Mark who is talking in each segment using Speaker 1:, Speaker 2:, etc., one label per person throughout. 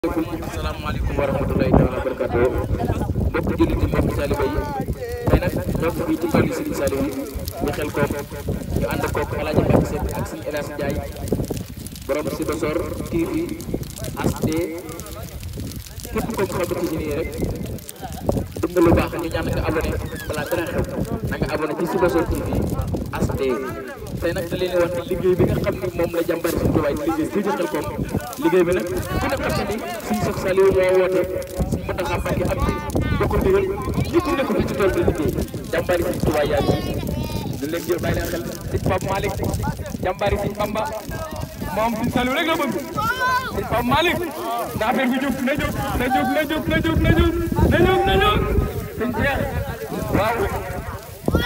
Speaker 1: asalaamaaleykum wa rahmatulahi taala wa barakatu mbokk jullit yi mbokk taalibe yi tey nag ñoo ngi fii ci tool yi Serigne Saliou yi ñu xel koom ñu ànd koog El Hadj Mbacke Seck ak Serigne El Hadj Ndiaye borom Sibassor TV HD képp ko xamante ci nii rek bëgg nga lu baax ñu ñaan nga abonné balaa dara xew na nga abonné ci Sibassor TV HD tey nag da leen wax ne liggéey bi nga xam ni moom la jàmbaar si tubaay di liggéey fii ci xel koom liggéey bi nag ku ne xam ne ni suñu Cheikh Saliou moo woote suñu Mountakha Mbacké am ci bokk ndigal ñëpp nekk fii ci tool bi liggéey jàmbaari si tubaay yaa ngi ñu leen jël bàyyi leen xel sëñ Pape Malick jàmbaari sëñ Bamba moom sëñ Saliou rek la bëgg sëñ Pape Malick na affaire bi jóg na jóg na jóg na jóg na jóg na jóg na jóg na jóg sëñ Cheikh waaw moom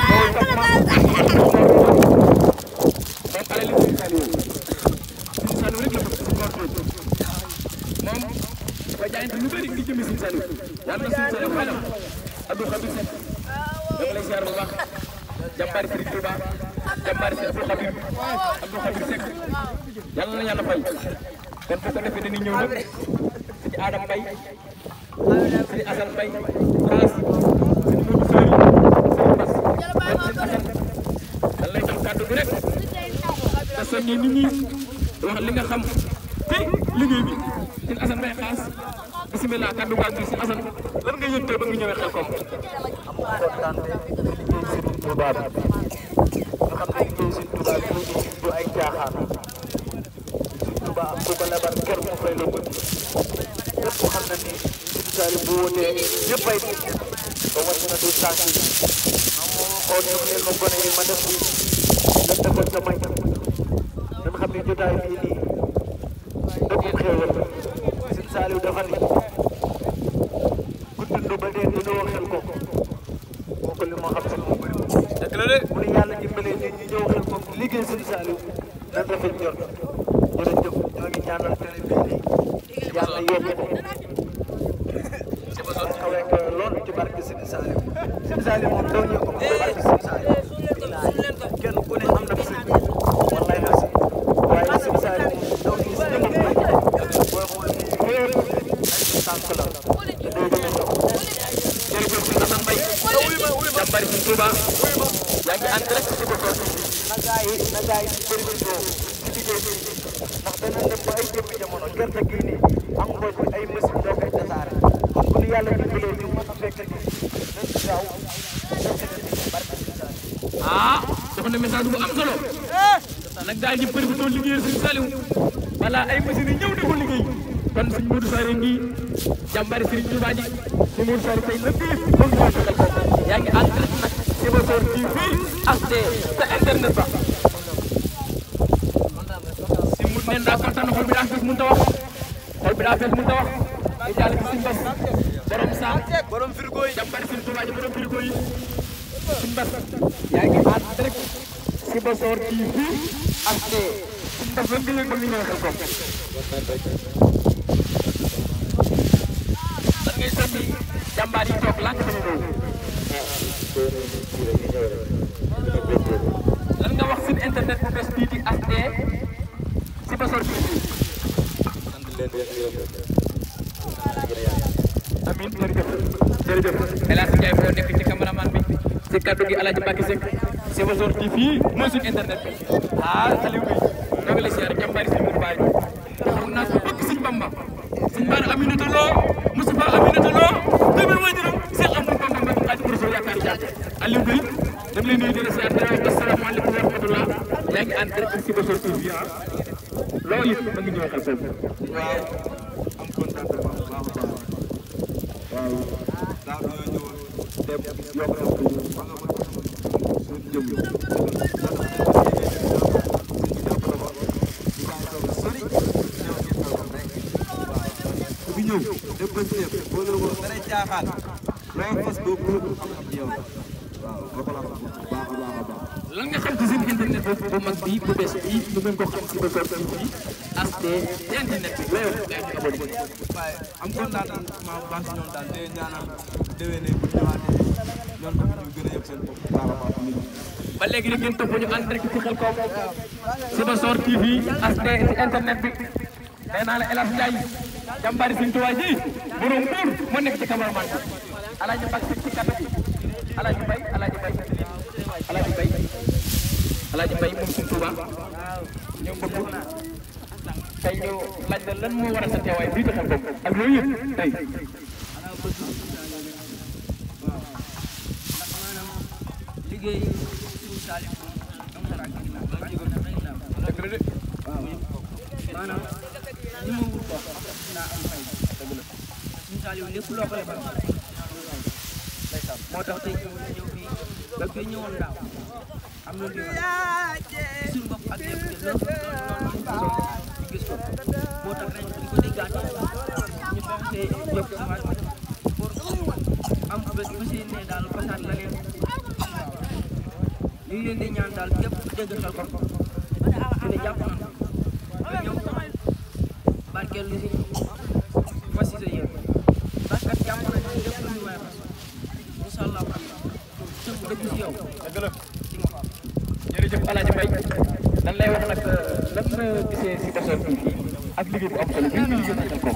Speaker 1: alali sëñ Saliou sëñ Saliou rek la bëgg sëñ moom dafa jaayante lu bëri di jëmi sëñ Saliou yàlla na sëñ Saliou xelam Abdou Khabir Seck dama lay ziar bu baax jàmbaari Serigne Touba jàmbaari Serigne Abdou Khabir Abdou Khabir Seck yàlla na yàlla fay kon bu ko defee dañuy ñëw nag sëñ Adam Mbaye sëñ Assane Mbaye Fass sëñ Modou Sori sëñ Bass kon sëñ Assane dan lay jox kàddu bi rek te soññee nit ñi wax li nga xam ci liggéey bi sëñ Assane Mbaye Xaas bisimilah kàddu gaal bi sëñ Assane lan nga yëg tey ba nga ñëwee xel koom
Speaker 2: am kontaan te liggéey Serigne Touba bi ñu xam ne liggéey Serigne Touba bi du ay caaxaan Serigne Touba am ku ko lebal kër mu fay la bëgg ñëpp xam na ni Serigne Saliou bu wootee ñëpp ay nit ba wàcc na du tànk yi xool ñu leen ma gone yi ma def bi lan defoon sa may dañ xam ne jotaay bii nii dëgg xéewal Serigne Saliou dafa ni ku dund ba dee dañoo xel ko kooku li ma xam si moom bëri
Speaker 1: dëgg la de
Speaker 2: mu ne yàlla dimbalee nit ñi ñëw xel ko liggéey Serigne Saliou nan rafet njort jërëjëf ñoo ngi ñaanal télé bii nii yàlla yokk ko kawe ko lool ci barke Serigne Saliou Serigne Saliou moom doo ñu ko ci barke Serigne Saliou kenn ku ne am na fi sëñ wallaay na si waaye Serigne Saliou moom doo gis jëmam koy booy xool ni yëpp ay tànk la te doo gën a ñëw
Speaker 1: jërëjëf sëñ Assane Mbaye jàmbaari sëñ Touba yaa ngi ànd rek ci Sibassor
Speaker 2: na gaa yi na gaa yi bëri ci liggéey bi ndax dana dem ba ay jëmmi jamono gerte gii nii am mbooj bi ay machine doo koy tasaare kon bu ñu yàlla dimbalee ñu mën a fekk ni nañ ci gaaw fekk ni ci barke ci saa
Speaker 1: ah jox na message bu am solo nag gaa yi bëri doon liggéeyal sëñ Saliou balaa ay machines yi ñëw di ko liggéey kon sëñ Modou Sare ngi jàmbaari Serigne Touba ji sëñ Modou Sare tey lépp moom ñoo fekkal ko yaa ngi ànd rek nag Sibassor TV HD sa internet ba si mu neen daa kontaan xol bi daa fees mënut a wax xol bi daa fees mënut a wax di jàll ci sëñ Bass borom saam borom frigo yi jàmbaari Serigne Touba ji borom frigo yi sëñ Bass yaa ngi ànd rek Sibassor TV HD sëñ Bass lan nga yëg ba nga ñëw xel ko lan ngay sonni jàmbaar yi toog lànk dañu ñëw lan nga wax site internet bu bees bii di HD Sibassor TV amin jërëjëf jërëjëf El Hadj Ndiaye foo nekk ci cameraman bi ci kaddu gi El Hadj Mbacke Seck Sibassor TV mooy suñu internet bi ah Aliou bi ñoo ngi lay siyaar jàmbaari si Mourou Baye xam naa ko bëgg Sëñ Bamba Sëñ Bara Aminata Lo Moustapha Aminata Lo doomi waajuram Cheikh Amadou Bamba Mbacke Xaadimu Rasuul yaakaar jàpp Aliou bi dem leen nuyu di la siyaar di la wax asalaamaaleykum wa rahmatullah yaa ngi ànd rek Sibassor TV ah loolu it mën nga ñëw xel foofu
Speaker 3: waaw am contentement bu baax a baax waaw daaw dañoo ñëwoon dem yokk na ko ba nga mën suñ jëm ku fi ñëw dem ba ci def boo leen woon dara caaxaan loo fas doo ko xam am ci yow waaw nga ko la xam bu baax a baax a baax
Speaker 1: lan nga xam ci seen internet bu bu mag bi bu bees bi ñu gën ko xam Sibassor TV HD ci internet bi loolu gaa ñu abonné
Speaker 3: waaye am contentement bu baax si ñoom daal di leen ñaanal déwénee bu ñu ñëwaatee ñoom tamit ñu gën a yëg seen bopp bu baax a baax nit ñi
Speaker 1: ba léegi rek ngeen topp ñu ànd rek ci xel koom Sibassor TV HD ci internet bi nee naa la El Hadj Ndiaye jàmbaari Sëñ Tuubaa ji borom buur moo nekk ci cameraman bi alaaji Mbàkke ci kàddu alaaji Mbay alaaji Mbay alaaji Mbay alaaji Mbay moom Sëñ Tuubaa ñoo bëgg tey ñu laaj la lan moo waral sa teewaay bii taxal ko ak loolu yëpp tey
Speaker 4: liggéey suñu Saliou am dara ak ginnaaw ba jógoon na rek ginnaaw
Speaker 1: dëgg la de
Speaker 4: waaw maanaam li ma wut ko dinaa am fay dëgg la suñu Saliou lépp loo ko lebal moo tax tey ñu ñëw fii ba fii ñëwoon daaw am na lu suñu bopp ak lépp de loolu loolu ñu gis ko moo tax ren ñu ko déggaat ñu fexe yokk si waat pour am bés ba seen ne daal fasaat la leen ñu ngi leen di ñaan daal képp ku dégg xel ko ku ne jàpp na nga ñëw barkeel lu si fas si sa yéen parce que jàpp na ne lépp lu ñu waay fas incha allah rabbi tënk dëgg si yow
Speaker 1: dëgg la
Speaker 4: ci nga xam
Speaker 1: jërëjëf alaaji Mbay lan lay wax nag lan nga gisee si Bessor TV ak liggéey bu am solo bi ñu liggéey natal ko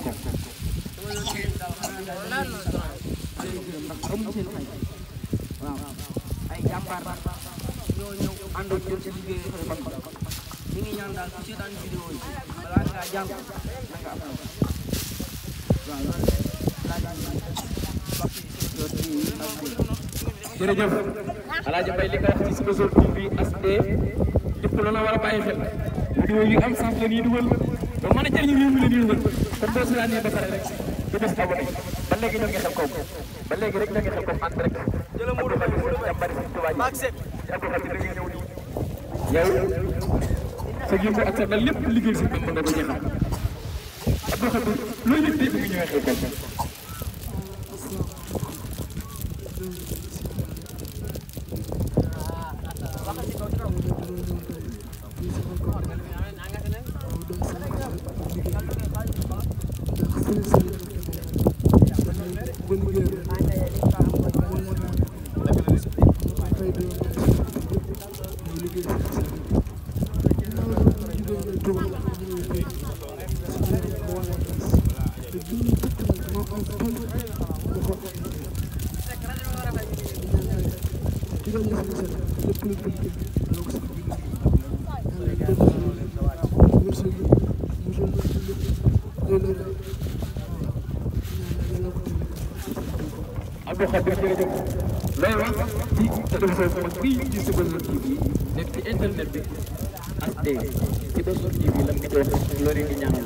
Speaker 4: ndax amuñu seen fay waaw ay jàmbaar ñoo ñëw ànd ak ñun si liggéey xel ban ñu ngi ñaan daal ku seetaan vidéo yi balaa ngaa jàng na nga am waaw loolu laa daan
Speaker 1: jërëjëf alaaji Mbay li nga wax ci Bessor TV HD lépp lu la war a bàyyi xel vidéo yu am sens la ñuy dugal ba mën a jëriñu réew mi la ñuy dugal kon boo seetaanee ba pare rek nga des abonné ba léegi ñoo ngi xel kaw ba léegi rek ñoo ngi xel kaw ànd rek jëla mu dama jàmbari Sëñ Tuubaa ji ci Abdou Khadir da nga ñëw nii yow sa yëngu ak sa dal lépp liggéey si Bamba nga ko jeexal Abdou Khadir looy def tey bi nga ñëwee xel kaw Abdou Khadir jërëjëf looy wax ci télévision bu mag bii ci si Bessor TV nekk ci internet bi HD ci Bessor TV lan nga ci wax loolu ngi ñaanal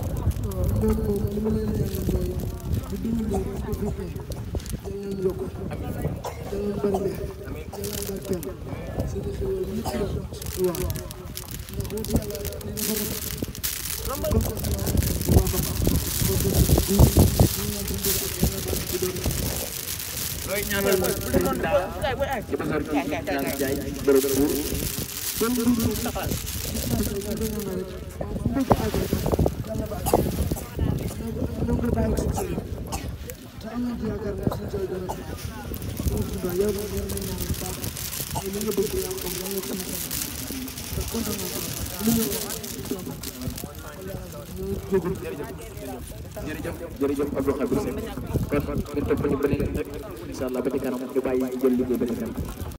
Speaker 1: looy ñaanal ci Bessor TV ñaan jaay bërëb buur jërëjëf jërëjëf Abdou Khadir Seck kon ñu topp ñu beneen rek incha allah ba ci kanam ñu bàyyi jël liggéey ba ci kanam